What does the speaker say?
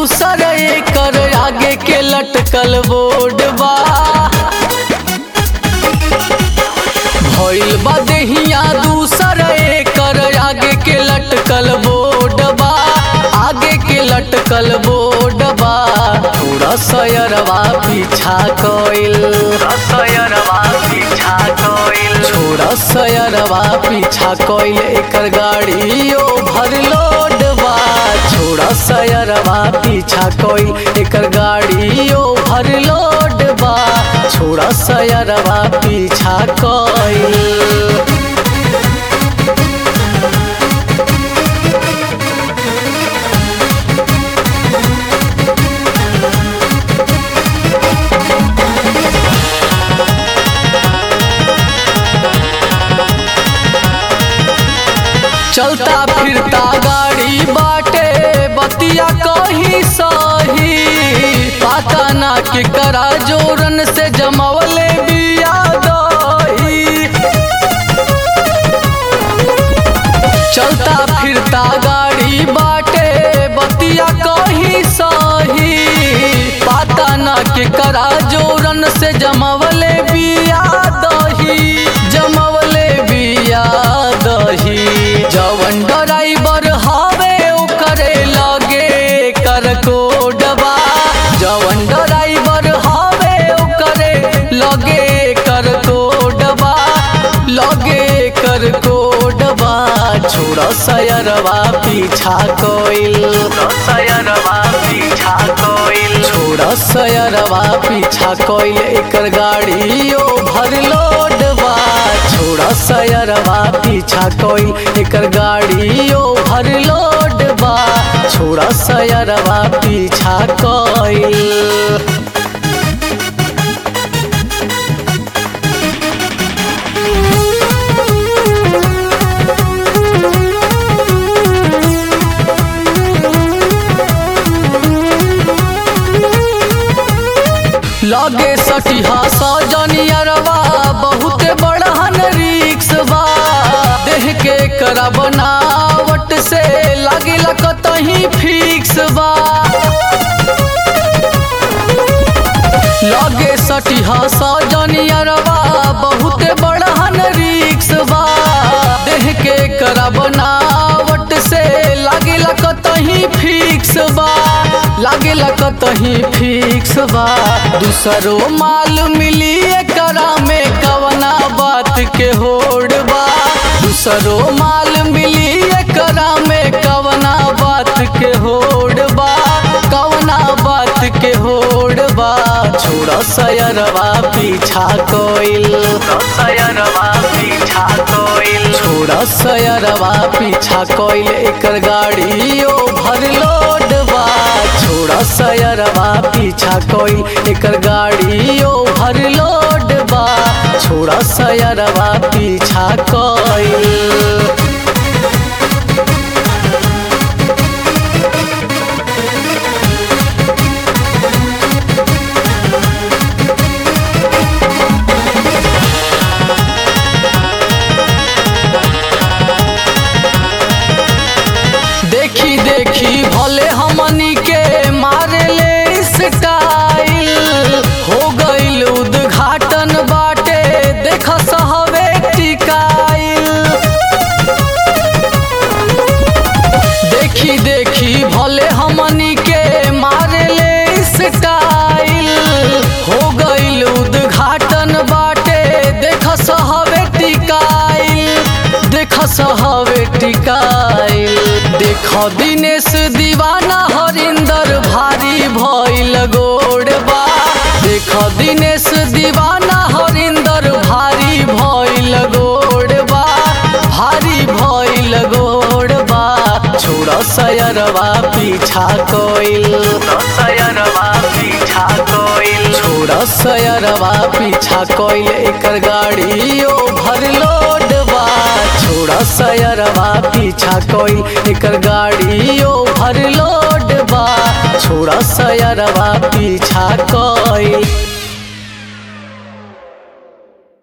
दूसर एकर आगे के लटकल बोर्ड बा भइल बा देहिया दूसर एकर आगे के लटकल बोर्ड बा आगे के लटकल बोर्ड बा थोड़ा सयरवा पीछा कइल सयरवा पीछा कइल छोड़ा सयरवा पीछा कइल एकर गाड़ी ओवरलोड बा छोड़ा सयरवा पीछा कइल एकर गाड़ी ओवरलोड बा छोड़ा सयरवा पीछा कइल चलता फिरता गाड़ी बाटे बतिया कहीं सही पता ना के करा जोरन से जमवले बिया दही चलता फिरता गाड़ी बाटे बतिया कहीं सही पता ना के करा जोरन से जमवले बिया दही जमवले बिया दही जवन ड्राइवर हवे ओकरे लगे कर कोडबा जवन ड्राइवर हवे ओकरे लगे कर कोडबा लगे कर कोडबा छोड़ सयरवा पीछा कोइल सयरवा पीछा कोइल छोड़ सयरवा पीछा कोइल एकर गाड़ी ओवरलोड बा छोड़ सयरवा पीछा कोइल एकर गाड़ी ओवरलोड बा छोड़ सयरवा पीछा कोइल लगे सटिहा सजनियरवा बहुत बड़हन रिक्स बा देह के करा बनावट से लागिला कतही फिक्स बा लगे सटिहा सजनियरवा बहुत बड़हन रिक्स बा देह के करा बनावट से लागिला कतही फिक्स बा लागिला कतही फिक्स बा दूसरो माल मिली एकरा में कवना बात के होड़ बा दूसरो माल मिली एकरा में कवना बात के होड़ बा कवना बात के होड़ बा छोड़ सयरवा पीछा कोइल सयरवा पीछा कोइल छोड़ सयरवा पीछा कोइल एकर गाड़ी ओवरलोड बा छोड़ सयरवा पीछा कोइल एकर गाड़ी ओवरलोड बा छोड़ सयरवा पीछा कोइल देखी देखी भले हमनी के मारे ले स्टाइल हो गईल उद्घाटन बाटे देख सहवे टिकाइल देखी देखी भले हमनी के मारे ले स्टाइल हो गईल उद्घाटन बाटे देख सहवे टिकाइल देख सहवे टिकाइल देख दिनेश दीवाना हरिंदर भारी भइल गोड़बा देख दिनेश दीवाना हरिंदर भारी भइल गोड़बा भारी भइल गोड़बा छोड़ सयरवा पीछा कोइल सयरवा पीछा कोइल छोड़ सयरवा पीछा कोइल एकर गाड़ी ओवरलोड बा छोड़ सयरवा पीछा कोइल एकर गाड़ी ओवरलोड बा छोड़ सयरवा पीछा कोइल